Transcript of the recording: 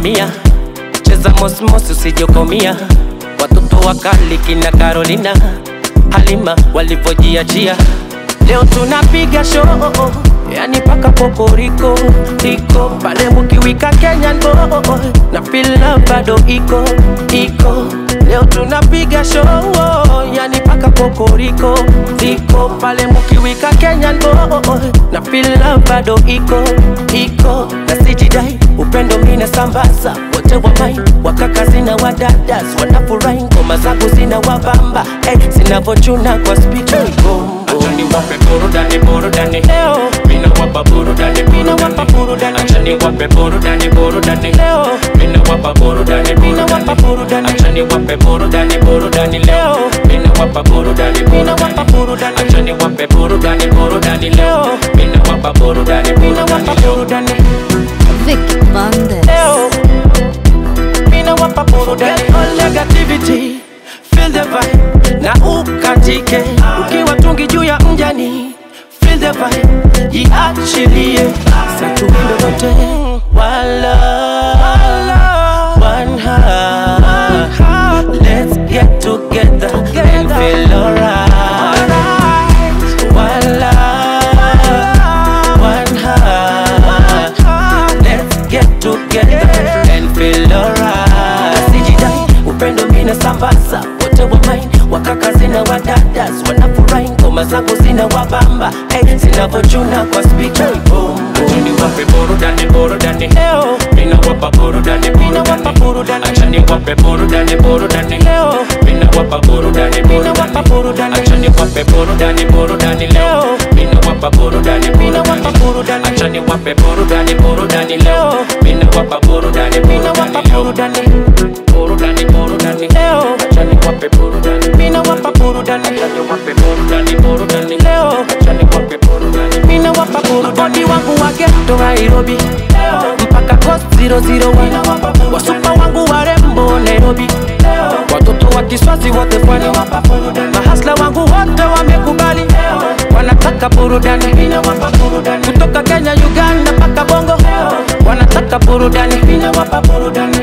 mamia cheza mosmos usijokomia watoto wakali kina Carolina Halima walivyojiachia leo tunapiga show yani paka poporiko iko pale mukiwika Kenyan boy na feel love bado iko iko leo tunapiga show yani paka poporiko iko pale mukiwika Kenyan boy na feel love bado iko iko na sijidai upendo mina sambaza wote wa mai wakaka zina wadadas wanafurahi ngoma zangu zina wabamba hey, zinavochuna kwa speaker Acha niwape burudani burudani leo Mina wapa burudani mina wapa burudani burudani Acha niwape burudani burudani leo Mina wapa burudani mina wapa burudani burudani Acha niwape burudani burudani leo Mina wapa burudani mina wapa burudani burudani Acha niwape burudani burudani leo Mina wapa burudani mina wapa burudani leo burudani Vic Bandes. leo mina wapa burudani all negativity feel the vibe na ukatike ukiwa tungi juu ya mjani feel the vibe jiachilie satuindo wote wala one heart let's get together and feel alright wala one heart let's get together and feel alright sijidai upendo mina sambaza wote wa main wakaka zina wadadas wanafurahi ngoma zangu zina wabamba hey, zinavochuna kwa speaker boom, Acha boom. niwape burudani burudani leo Mina wapa burudani mina wapa burudani burudani Acha niwape burudani burudani leo Mina wapa burudani mina wapa burudani burudani Acha niwape burudani burudani leo Mina wapa burudani mina wapa burudani burudani Acha niwape burudani burudani leo Mina wapa burudani mina wapa burudani leo burudani Burudani burudani leo Acha niwape burudani mina wapa burudani Acha niwape burudani burudani leo Acha niwape burudani mina wapa burudani wangu wa ghetto Nairobi mpaka coast 001 wasupa wangu warembo Nairobi watoto wa Kiswazi wote pwani mahasla wangu wote wamekubali wanataka burudani kutoka Kenya Uganda mpaka Bongo wanataka burudani